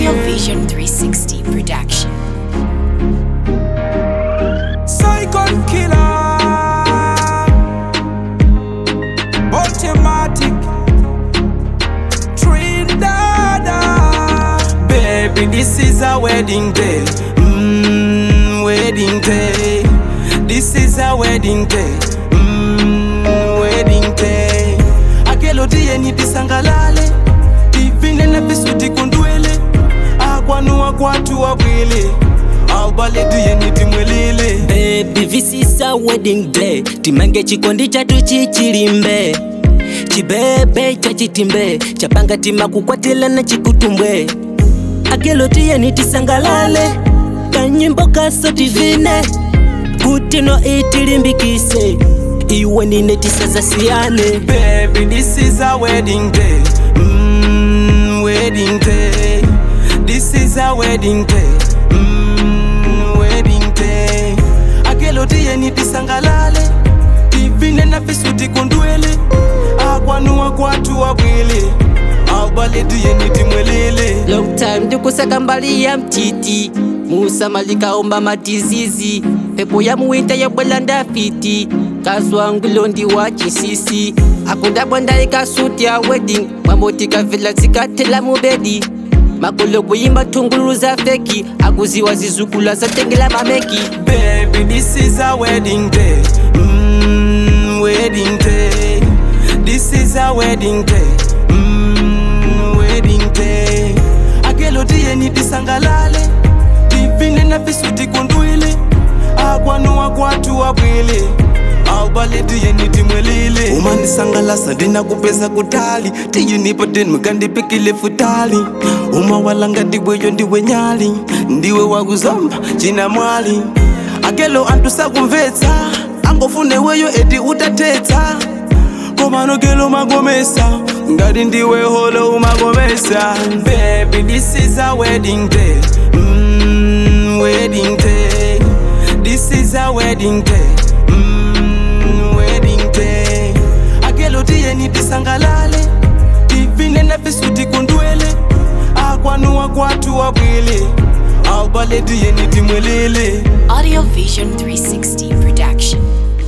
Audio Vision 360 production. Psychon killer. Automatic. Trinidad. Baby, this is a wedding day. Mmm, wedding day. This is a wedding day. Mmm, wedding day. Akelo tieni tisangalale. Tivine na visu tikundwele. Akwanua kwatu wawili. Albale tieni timwelele. Baby, this is a wedding day timange chikondi chatu chichilimbe chibebe chachitimbe chapanga tima kukwatilana chikutumbwe akelotiyeni tisangalale kanyimbo kaso tivine kutino itilimbikise iwe nine tisazasiyane Baby, this is a wedding day. Mmm, wedding day. This is a wedding day. Mmm, wedding day. Akelo tieni tisangalale. Tivine na visu tikundwele. Akwanua kwatu wawili. Albale tieni timwelele. long time ndikusaka mbali ya mtiti musa malikaomba matizizi pepo ya muwinta yabwela ndafiti kaswangu londi wa chisisi akundabwa ndaika suti ya wedding mamotika vila zikatela mubedi makolo kuyimba tungulu za feki akuziwa zizukula zatengela mameki Baby, this is a wedding day. Mmm, wedding day. This is a wedding day. Mmm, wedding day. Akelo tieni tisangalale. Tivine na visu tikundwile. Akwanua kwatu wawili. Albale tieni timwelile. Umanisangalasa ndinakupeza kutali. Tiyinipo tenu mukandipikile futali. Umawalanga ndiweyo ndiwe nyali. Ndiwe wakuzomba china mwali. Akelo antu sakumvetsa. Angofune weyo eti utatetsa. komanogelo magomesa ngati ndiwe holo umagomesa baby this is a wedding day mm, wedding day this is a wedding day mm, wedding day akelo tiyeni tisangalale tivine na visu tikundwele akwanua kwatu wawili albale tiyeni timwelele Audio Vision 360 production.